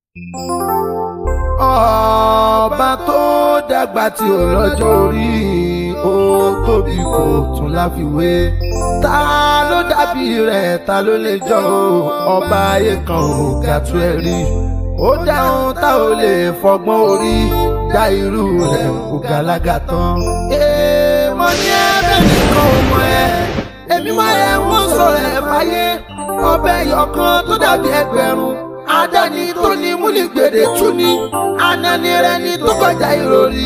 ọba tó dàgbà tí ò lọ́jọ́ orí ó tóbi kò tún láfiwé ta ló dàbí rẹ̀ ta ló lè jọ o ọba ayé kan ò ga tó ẹ rí ó dáhùn tá ò lè fọgbọ́n orí dá irú rẹ̀ kò gàlágà tán. èèmọ̀ ní ẹ̀rẹ́ nìkan ò mọ̀ ẹ́ èmi máa ẹ̀ wọ́n sọ̀rọ̀ ẹ̀ fáyé ọbẹ̀ yọ̀kan tó dàbí ẹgbẹ̀rún adani tó ní múlìgbèrè tún ní ananirẹni tó kọjá ìròrí.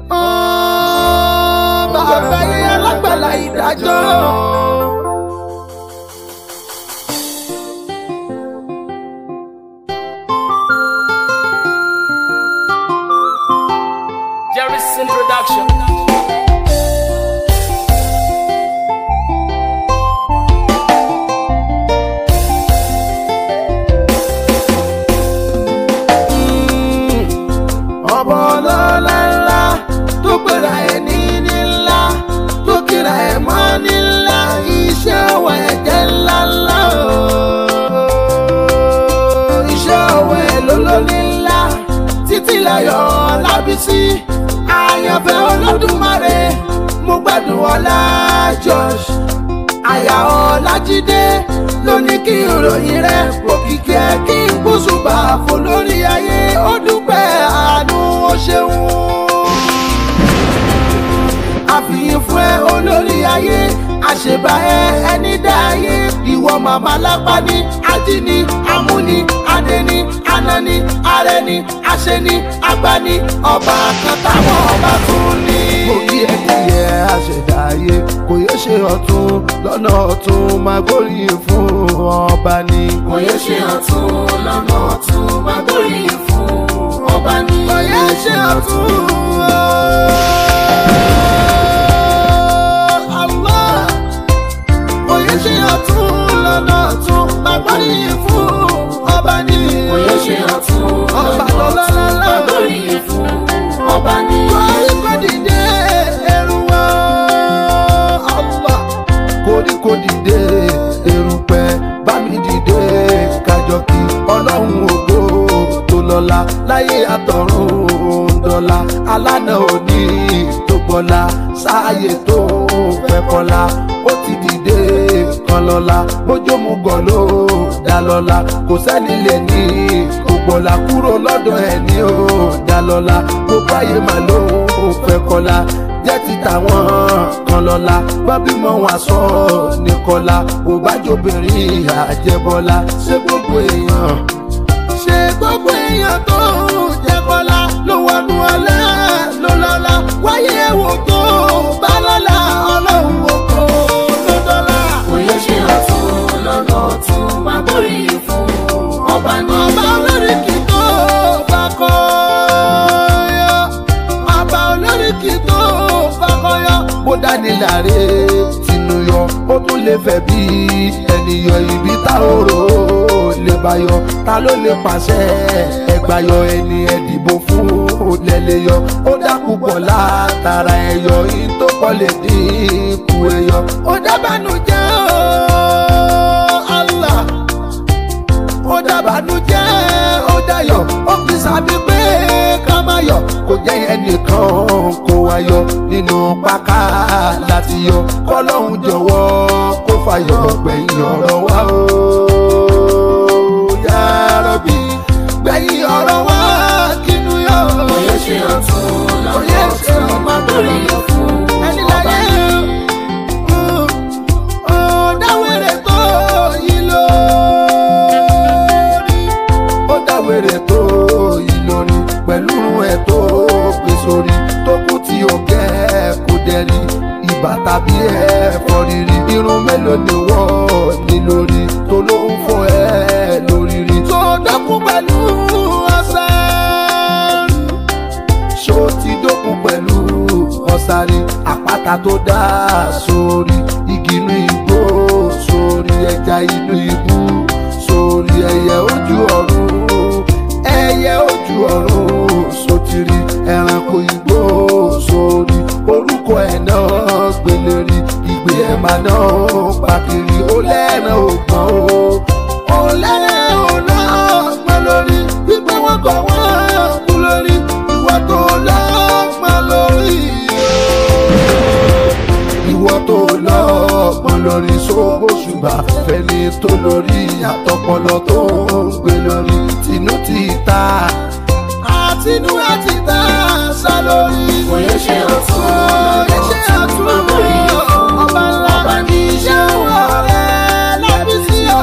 bàbá yẹn alágbàlá ìdájọ́. Jerry's introduction. ọmọ ọlọ́lá ńlá tó gbéra ẹ̀ ní ní ńlá tó kíra ẹ̀ mọ́ ní ńlá iṣẹ́ ọwọ́ ẹ̀ jẹ́ ńlá ńlá o. iṣẹ́ ọwọ́ ẹ̀ ló ló ní ńlá títí láyọ̀ lábísí àyànfẹ́ olódùmarè mo gbádùn ọlá Josh àyà ọlájídé ló ní kí ìròyìn rẹ òkìkí ẹ kí n gbósùbà fò lórí ayé ó dúpẹ́ àánú ó ṣeun. àfihàn fún ẹ olórí ayé àṣebà ẹ ẹni dá ayé ìwọ màmá lápá ní ajíní amúni adẹni anani arẹni aṣẹni agbani ọba kan táwọn ọba tún ní. mo kí ẹ kí ẹ àṣẹdá ayé kò yẹ ṣe ọ̀tún lọ́nà ọ̀tún máa gbóríyìn fún ọba ni. kò yẹ ṣe ọ̀tún lọ́nà ọ̀tún máa gbóríyìn fún ọba ní. kò yẹ ṣe ọ̀tún. Allah. kò yẹ ṣe ọ̀tún lọ́nà ọ̀tún máa gbóríyìn fún ọba ni. kò yẹ ṣe ọ̀tún ọba lọ́nà ọ̀tún lọ́lọ́lọ́lọ́. máa gbóríyìn fún ọba ní. Koríko dìde ẹrù wá. Allah. Koríko dìde erùpẹ̀ bá mi dìde kájọ kí ọlọ́run ògo tó lọ́la láyé àtọ̀run dọ́là alánà òní tó gbọ́lá sáàyè tó fẹ́ kọ́lá ó ti dìde kan lọ́la bójú mu gọ̀ ló dá lọ́la kò sẹ́ni lè ní kò gbọ́lá kúrò lọ́dọ̀ ẹ̀ ní ó dá lọ́la gbogbo ayé màá ló fẹ́ kọ́lá jẹ́ ti tàwọn kan lọ́la bá bímọ wọn sọ ní kọ́lá kò bá jòbìnrin àjẹbọ́lá ṣé gbogbo èèyàn ṣe gbogbo èèyàn tó jẹ bọ́lá ló wọnú ọlá ló lọ́la wáyé ẹ̀wò tó bá lọ́la ọlọ́run oko ló dọ́là. kò yẹ ṣe ọ̀tún lọ́nà ọ̀tún máa gbóríyìn fún ọba ní. ọba olóríkì tó fakọ yọ ọba olóríkì tó fakọ yọ. bó dání láre tinú yọ ó tún lè fẹ́ bí ènìyàn ibi tá ò rò ó lè bá yọ ta ló lè pàṣẹ ẹgbà yọ ẹni ẹdìbò fún lẹ́lẹ́ yọ ó dákú pọ̀ látara ẹ̀yọ yìí tó pọ̀ lè dínkù ẹ̀yọ. ó dábàánú jẹ́ o Allah ó dábàánú jẹ́ ó dayọ̀ ó fi sábẹ́ pé ká má yọ̀ kò jẹ́ ẹnìkan kó wá yọ nínú páká láti yọ kọ́lọ́hún jọ̀wọ́ kó fàyọ̀ gbẹ̀yìn ọ̀rọ̀ wa o yá Rabbi gbẹ̀yìn ọ̀rọ̀ wa kínú yọ. kò yẹ ṣe ọ̀tún lọ́nà ọ̀tún máa gbóríyìn fún ẹni ọba láyé ní. ó dáwèrè tó yí lórí ó dáwèrè tó yí lórí pẹ̀lú ẹ̀ tó gbé sórí tó kú tí ó kẹ́ kó dẹ́rí ibà tàbí ẹ̀fọ́ rírí irun mélòó ni wọ́n ní lórí tó ló ń fọ ẹ́ lórí rí tó dọ́kú pẹ̀lú ọ̀sán ṣó ti dókun pẹ̀lú ọ̀sàrè àpáta tó dá sórí igi inú igbó sórí ẹja inú ibú sórí ẹyẹ ojú ọ̀run ẹyẹ ojú ọ̀run sotiri ẹranko igbó sórí orúkọ ẹ̀ náà gbélérí ìgbé ẹ̀ máa náà pàkiri ó lẹ́ràn ògbọ́n o ó lẹ́ràn ògbọ́n lórí wípé wọ́n wà fẹ́ni tó lórí àtọpọlọ tó ń gbé lórí tinú ti ta àtinú àti ta sá lórí. Kò yẹ ṣe ọ̀tún Kò yẹ ṣe ọ̀tún Bàbá yìí fún ọba ńlá ọba ní iṣẹ́ wà rẹ̀ lábí sí o.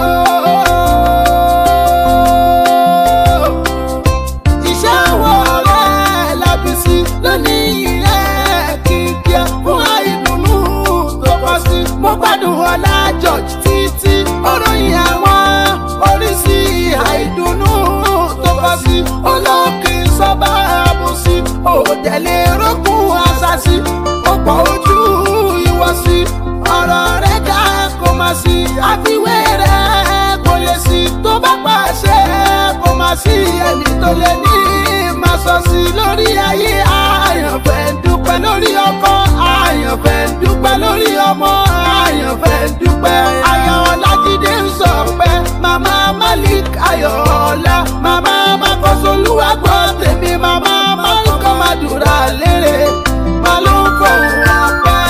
Iṣẹ́ wà rẹ̀ lábí sí lónìí rẹ̀ kíkẹ́ fún àìdùnnú tó pọ̀ sí. Mo gbádùn ọlá George títí oròyìn àwọn oríṣi àìdùnnú tó pọ̀ sí. Olókè sọ́ba àbòsí òdẹ̀lẹ̀ rókun àṣàṣì ọ̀pọ̀ ojú ìwọ̀sí ọ̀rọ̀ rẹ̀ ká kó má sí àfiwé rẹ̀ kò lè sí tó bá pàṣẹ kó má sí ẹni tó lè ní má sọ sí lórí ayé àyànfẹ́ ń dúpẹ́ lórí ọkọ àyànfẹ́ ń dúpẹ́ lórí ọmọ àyànfẹ́ ń dúpẹ́ ayọ̀ ọlájídé ń sọ pé màmá malik ayọ̀ọ́lá màmá makọ́sọ́lúwà gbọ́ tèmi màmá malikọ́ madura lérè má ló ń fọ̀hún ọpẹ́.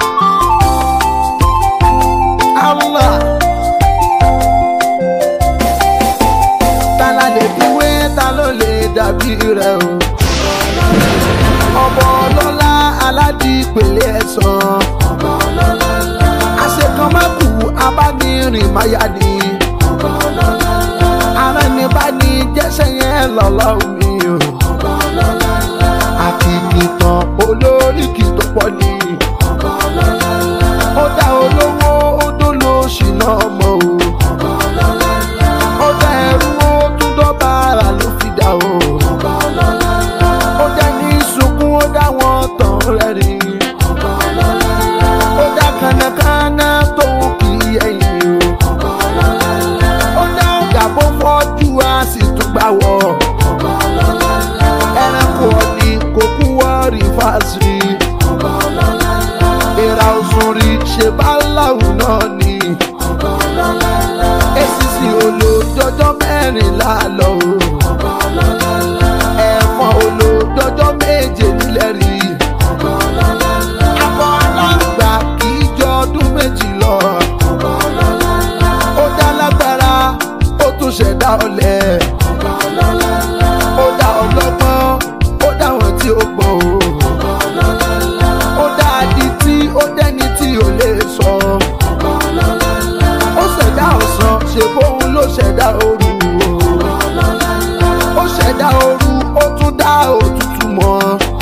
Allah. ta la lè fi wé ta ló lè dàbí rẹ o. ọmọ ọlọ́lá aládìpẹ̀lẹ̀ ẹ̀sán. àṣekàn má kú abánirìn máyà ni. ara ẹni bá ní jẹ́sẹ̀ yẹn lọ́lọ́run mi o. àkìkìtàn olóríkì tó pọ̀ ni. ó dá olówó ó dó lóṣì náà mọ́ o ó dá ẹrú ó tún dọ́gba ara ló fi dá o. ó dá ní sunkún ó dá wọn tán rẹ́rìn. ó dá kánákáná tó kì í ẹ̀yìn o. ó dá gàbó fọ́jú a sì tún gbà wọ̀. ẹranko ọ̀nì kò kú wọ́ọ̀rì fásitì. ìrà òsùn rí ṣe bá láwùn náà ni esisi olójọjọ mẹ́rìnlá lọ o ẹ̀fọn olójọjọ méje nílẹ̀ rí akọ aláǹgbá kì í jọ ọdún méjì lọ ó dá lágbára ó tún ṣẹ̀dá ọ̀lẹ ó dá ọlọ́gbọ́n ó dá wọn tí ó gbọ́ o ó dá adití ó dẹ́ni tí ò lè sọ. ó ṣẹ̀dá ọ̀sán ṣe bóun ló ṣẹ̀dá ooru o. ó ṣẹ̀dá ooru ó tún dá òtútù mọ́.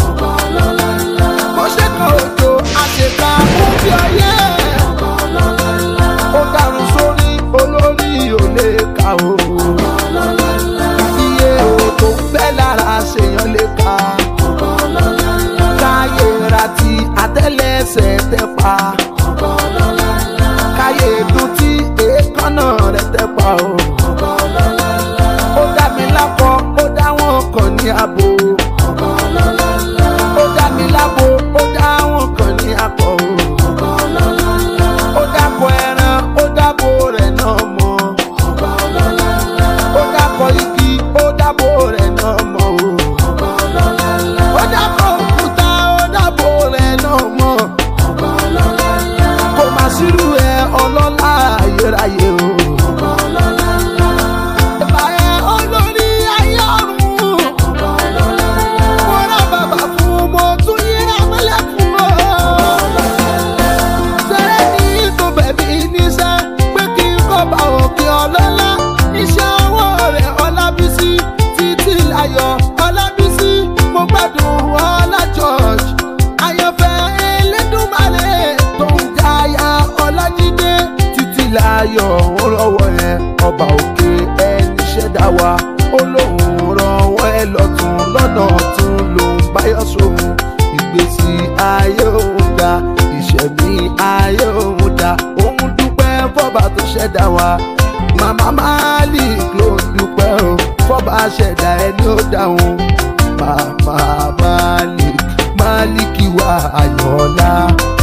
bó ṣe kan òjò àṣekà fún bí ọyẹ́. ó dàrú sórí olórí ò lè kà o. iye òkò ń bẹ́ lára ṣèyàn lè kà káyé ratí àtẹ́lẹsẹ̀ tẹ́ pa. káyé dùn tí èékánná rẹ̀ tẹ́ pa o. ó dá mi lápọ̀ ó dá wọn kàn ní abo. ó dá mi lábo ó dá wọn kàn ní akọ o. ó dákọ̀ ẹran ó dábò rẹ̀ náà mọ́. ó dákọ̀ igi ó dábò rẹ̀ náà mọ́ o ó dábò òkúta ó dábò rẹ̀ náà mọ́ kò má sírú ẹ ọlọ́lá ayérayé o. Ìbà ẹ olórí ayé ọ̀run. Mo rá bàbà fún mo tún yíra mọ́lẹ̀ fún o. Sẹ́rẹ́ ní tó bẹ̀bí níṣẹ́ pé kí n kọ́ bá òkè ọlọ́lá. Iṣẹ́ ọwọ́ rẹ̀ Ọlábísí títí láyọ̀ Ọlábísí mo gbádùn Ọlá George. Àyànfẹ́ Elédùmarè tó ń jáyà Ọlájídé títí láyọ̀ ó rọwọ́ yẹn ọba òkè ẹni ṣẹ̀dá wa ó lóun rọwọ́ ẹ lọ́tún lọ́nà ọ̀tún lòun báyọ̀ sóhun ìgbésí ayé òun dá ìṣẹ̀mí ayé òun dá òun dúpẹ́ fọ́ba tó ṣẹ̀dá wa màmá Malik ló ń dúpẹ́ o fọ́ba ṣẹ̀dá ẹni ó dáhùn màmá Malik Málíkì wa Ayọ̀ọ́lá